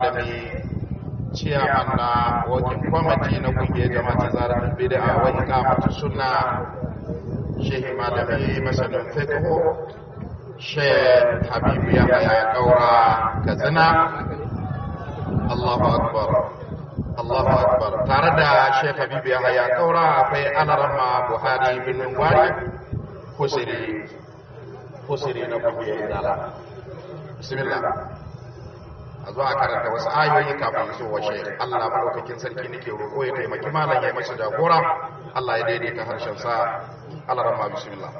malami ciyaman na wakin kwamati na kungiyar jama'a zarar bid'a wa iqamatu sunna shehi malami masanin fiqh sheikh habibu ya haya kaura katsina Allahu akbar Allahu akbar tare da sheikh habibu ya haya kaura akwai alarama buhari bin gwari kusiri kusiri na kungiyar izala bismillah a zo a karanta wasu ayoyi kafin su washe Allah madaukakin sarki nake roƙo ya taimaki malam ya masa jagora Allah ya daidaita harshen sa Allah rahma bismillah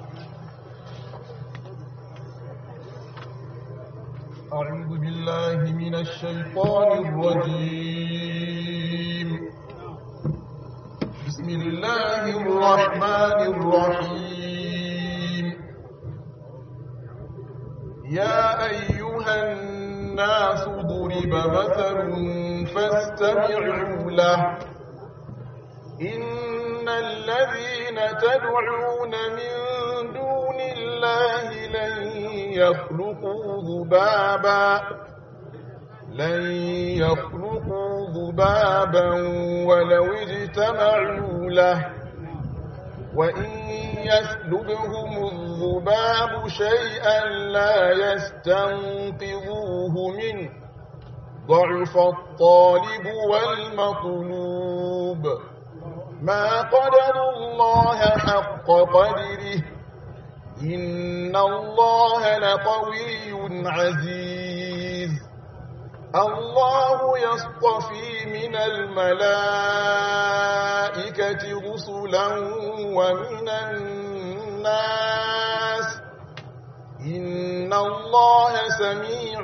أعوذ بالله من الشيطان الرجيم بسم الله الرحمن الرحيم يا أيها الناس ضرب مثل فاستمعوا له إن الذين تدعون من دون الله لن يخلقوا ذبابا لن يخلقوا ذبابا ولو اجتمعوا له وإن يسلبهم الذباب شيئا لا يستنقذوه منه ضعف الطالب والمطلوب ما قدر الله حق قدره إن الله لقوي عزيز الله يصطفي من الملائكة رسلا ومن الناس إن الله سميع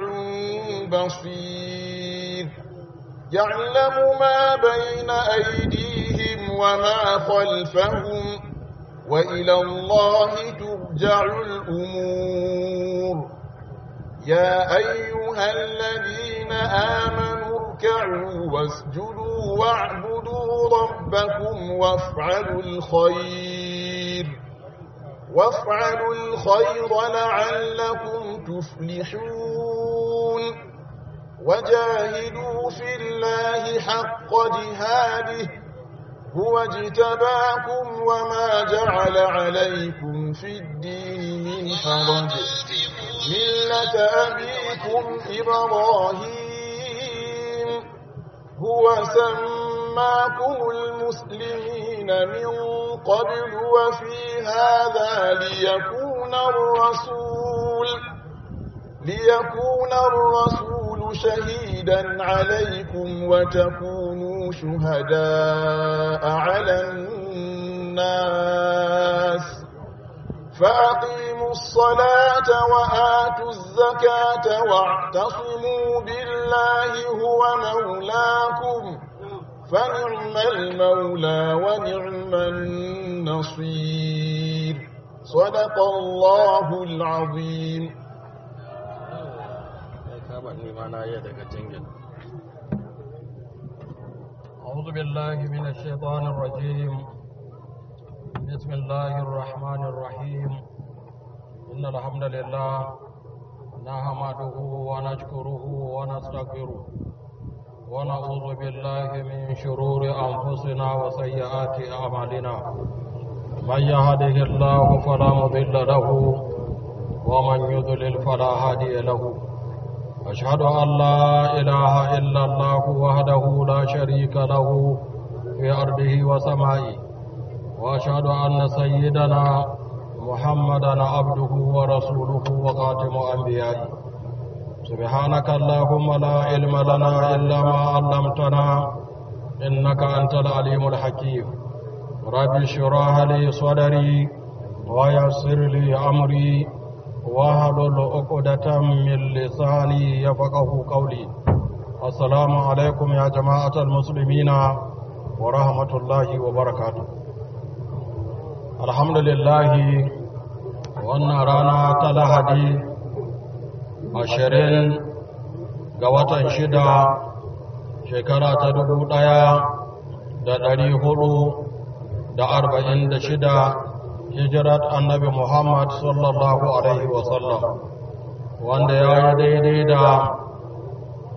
بصير يعلم ما بين أيديهم وما خلفهم وإلى الله ترجع الأمور يا أيها الذين آمنوا اركعوا واسجدوا واعبدوا ربكم وافعلوا الخير وافعلوا الخير لعلكم تفلحون وجاهدوا في الله حق جهاده هو اجتباكم وما جعل عليكم في الدين من حرج ملة أبيكم إبراهيم هو سماكم المسلمين من قبل وفي هذا ليكون الرسول ليكون الرسول شهيدا عليكم وتكونوا شهداء على الناس فأقيموا الصلاة وآتوا الزكاة واعتصموا بالله هو مولاكم فنعم المولى ونعم النصير صدق الله العظيم أعوذ بالله من الشيطان الرجيم بسم الله الرحمن الرحيم إن الحمد لله نحمده ونشكره ونستغفره ونعوذ بالله من شرور أنفسنا وسيئات أعمالنا من يهده الله فلا مضل له ومن يضلل فلا هادي له أشهد أن لا إله إلا الله وحده لا شريك له في أرضه وسمائه وأشهد أن سيدنا محمدا عبده ورسوله وخاتم أنبيائه سبحانك اللهم لا علم لنا إلا ما علمتنا إنك أنت العليم الحكيم رب اشرح لي صدري ويسر لي أمري واحلل عقدة من لساني يفقه قولي السلام عليكم يا جماعة المسلمين ورحمة الله وبركاته الحمد لله wannan rana ta lahadi ashirin ga watan shida shekara ta dubu ɗaya da ɗari hudu da arba'in da shida hijirat annabi Muhammad sallallahu Alaihi wasallam wanda ya yi daidai da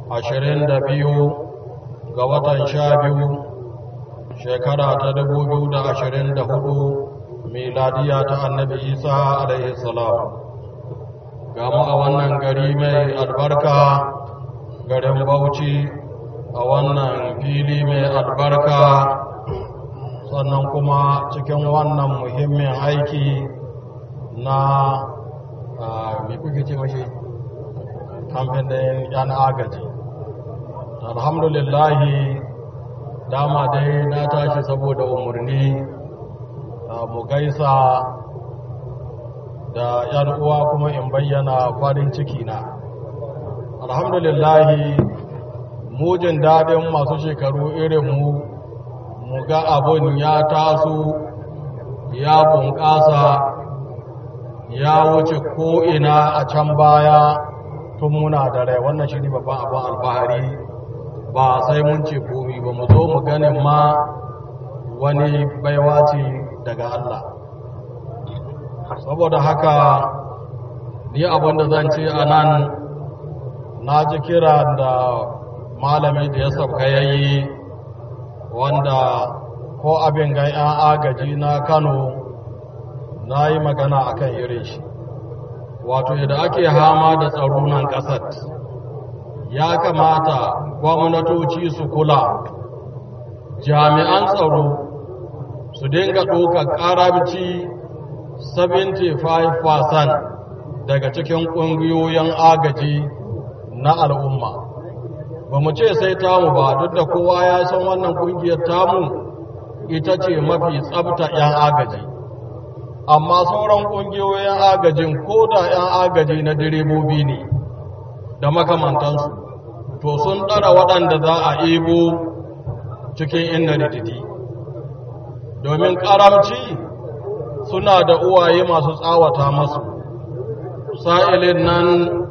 ashirin da biyu ga watan sha biyu shekara ta dubu biyu da ashirin da hudu miladiya ta annabi isa alaihi salam gama a wannan gari mai albarka garin bauchi a wannan fili mai albarka sannan kuma cikin wannan muhimmin aiki na mai kuke ce mashi kamfen ɗin yan agaji alhamdulillahi dama dai na tashi saboda umarni mu gaisa da yan uwa kuma in bayyana farin ciki na alhamdulillahi mujin daɗin masu shekaru irin mu mu ga abun ya taso ya bunƙasa ya wuce ko'ina a can baya tun muna da rai wannan shi ne babban abin alfahari ba sai mun ce komi ba mu zo mu ganin ma wani baiwa ce daga Allah saboda haka ni abin da zan ce a nan na ji kira da malami da ya sabka yayi wanda ko abin ga 'yan agaji na kano na yi magana a kan irin shi wato yadda ake hama da tsaro nan ƙasar ya kamata gwamnatoci su kula jami'an tsaro su dinga ɗaukar ƙaramci 75% daga cikin ƙungiyoyin agaji na al'umma ba mu ce sai tamu ba duk da kowa ya san wannan ƙungiyar tamu ita ce mafi tsabta 'yan agaji amma sauran ƙungiyoyin agajin ko da 'yan agaji na direbobi ne da makamantansu to sun ɗara waɗanda za a ebo cikin inna rididi domin ƙaramci suna da uwaye masu tsawata masu sa'ilin nan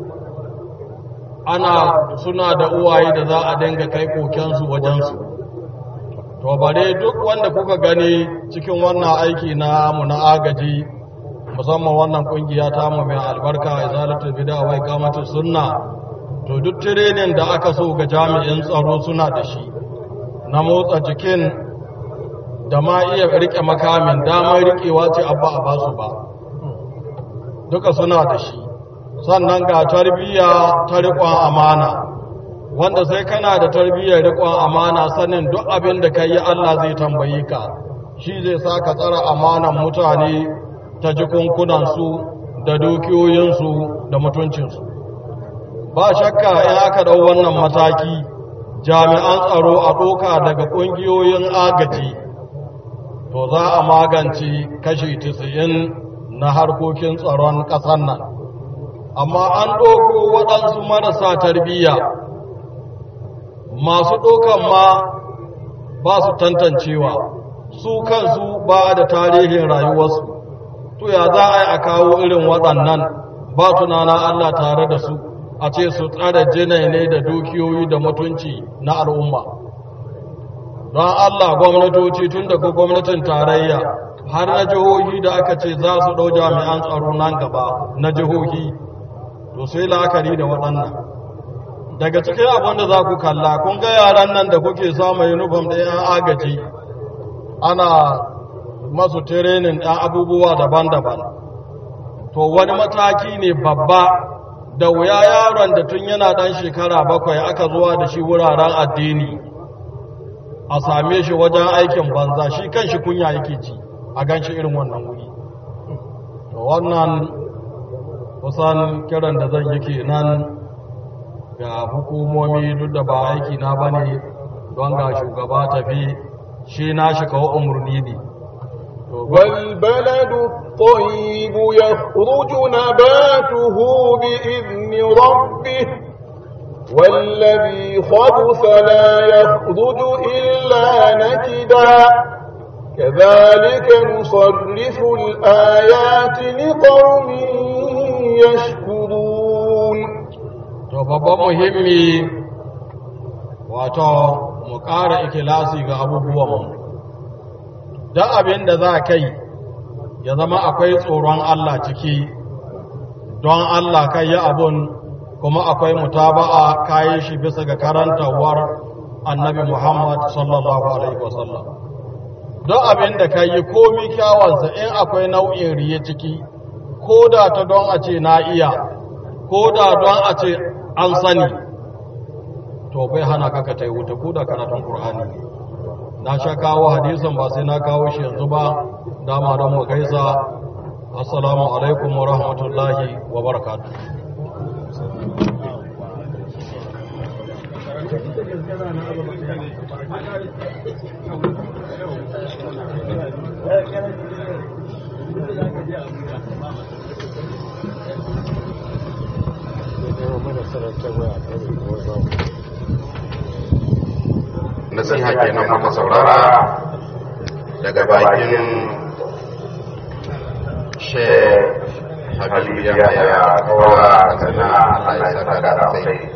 ana suna da uwaye da za a dinga kai kokensu wajensu to bare duk wanda kuka gani cikin wannan aiki na mu na agaji musamman wannan kungiya ta mu mai albarka izalatul bid'a wa iqamatus sunna to duk training da aka so ga jami'in tsaro suna da shi na motsa jikin da ma iya rike makamin damar rikewa ce abba a basu ba duka suna da shi sannan ga tarbiyya ta riƙon amana wanda sai kana da tarbiyyar riƙon amana sanin duk abin da ka yi Allah zai tambayi ka shi zai sa ka tsara amanan mutane ta jikunkunansu da dukiyoyinsu da mutuncinsu ba shakka in aka ɗau wannan mataki jami'an tsaro a ɗoka daga ƙungiyoyin agaji to za a magance kashi 90 na harkokin tsaron ƙasar nan amma an ɗauko waɗansu marasa tarbiyya masu ɗaukan ma ba su tantancewa su kansu ba da tarihin rayuwarsu to ya za a yi a kawo irin waɗannan ba tunana Allah tare da su a ce su tsara jinai ne da dukiyoyi da mutunci na al'umma don Allah gwamnatoci tun daga gwamnatin tarayya har na jihohi da aka ce za su ɗau jami'an tsaro nan gaba na jihohi to sai la'akari da waɗannan daga cikin abin da za ku kalla kun ga yaran nan da kuke samun uniform da yan agaji ana masu tirenin ɗan abubuwa daban-daban to wani mataki ne babba da wuya yaron da tun yana ɗan shekara bakwai aka zuwa da shi wuraren addini a same shi wajen aikin banza shi kan shi kunya yake ci a gan shi irin wannan wuri to wannan kusan kiran da zan yi kenan ga hukumomi duk da ba aiki na bane don ga shugaba tafi shi na shi kawo umarni ne والبلد الطيب يخرج نباته بإذن ربه والذي خبث لا يخرج إلا نكدا كذلك نصرف الآيات لقوم يشكرون to babban muhimmi wato mu ƙara ikilasi ga abubuwanmu don abin da za kai ya zama akwai tsoron Allah ciki don Allah kai yi abun kuma akwai mutaba'a kayi shi bisa ga karantawar annabi Muhammad sallallahu alaihi wasallam don abin da ka yi komi kyawansa in akwai nau'in riye ciki ko da ta don a ce na iya ko da don a ce an sani to bai hana ka ka ta yi wuta ko da karatun Kur'ani ne na sha kawo hadisan ba sai na kawo shi yanzu ba dama don mu gaisa assalamu alaikum wa rahmatullahi wa barakatuh nasiha kenan muka saurara daga bakin shek habibu ya haya kawara a sana Allah ya saka da sai